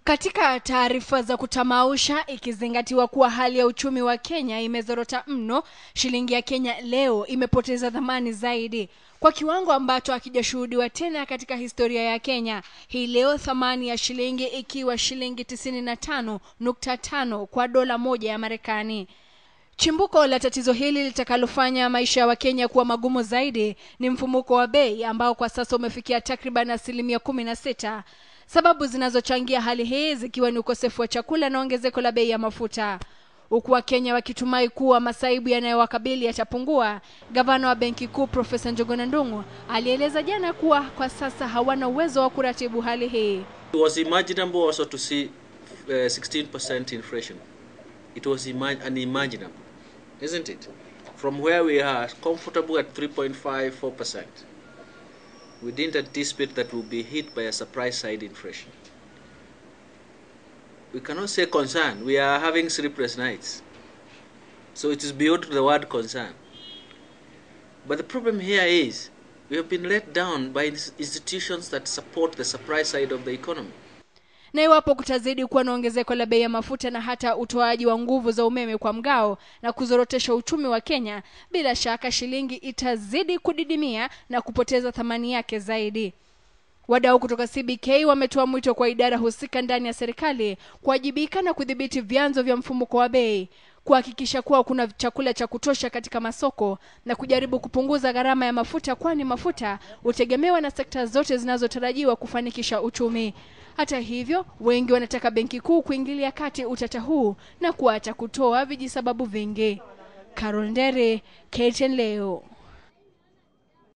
Katika taarifa za kutamausha, ikizingatiwa kuwa hali ya uchumi wa Kenya imezorota mno, shilingi ya Kenya leo imepoteza thamani zaidi kwa kiwango ambacho hakijashuhudiwa tena katika historia ya Kenya. Hii leo thamani ya shilingi ikiwa shilingi tisini na tano nukta tano kwa dola moja ya Marekani. Chimbuko la tatizo hili litakalofanya maisha ya Wakenya kuwa magumu zaidi ni mfumuko wa bei ambao kwa sasa umefikia takriban asilimia kumi na sita. Sababu zinazochangia hali hii zikiwa ni ukosefu wa chakula na ongezeko la bei ya mafuta. Huku Wakenya wakitumai kuwa masaibu yanayowakabili yatapungua, gavana wa benki kuu Profesa Njuguna Ndung'u alieleza jana kuwa kwa sasa hawana uwezo wa kuratibu hali hii. It was imaginable also to see uh, 16% inflation. It was ima unimaginable, isn't it? From where we are comfortable at 3.54%, we didn't anticipate that we'll be hit by a surprise side inflation. We cannot say concern. We are having sleepless nights. So it is beyond the word concern. But the problem here is we have been let down by institutions that support the supply side of the economy. Na iwapo kutazidi kuwa na ongezeko la bei ya mafuta na hata utoaji wa nguvu za umeme kwa mgao na kuzorotesha uchumi wa Kenya, bila shaka shilingi itazidi kudidimia na kupoteza thamani yake zaidi. Wadau kutoka CBK wametoa mwito kwa idara husika ndani ya serikali kuwajibika na kudhibiti vyanzo vya mfumuko wa bei, kuhakikisha kuwa kuna chakula cha kutosha katika masoko na kujaribu kupunguza gharama ya mafuta, kwani mafuta hutegemewa na sekta zote zinazotarajiwa kufanikisha uchumi. Hata hivyo, wengi wanataka benki kuu kuingilia kati utata huu na kuacha kutoa vijisababu vingi. Carol Ndere, KTN leo.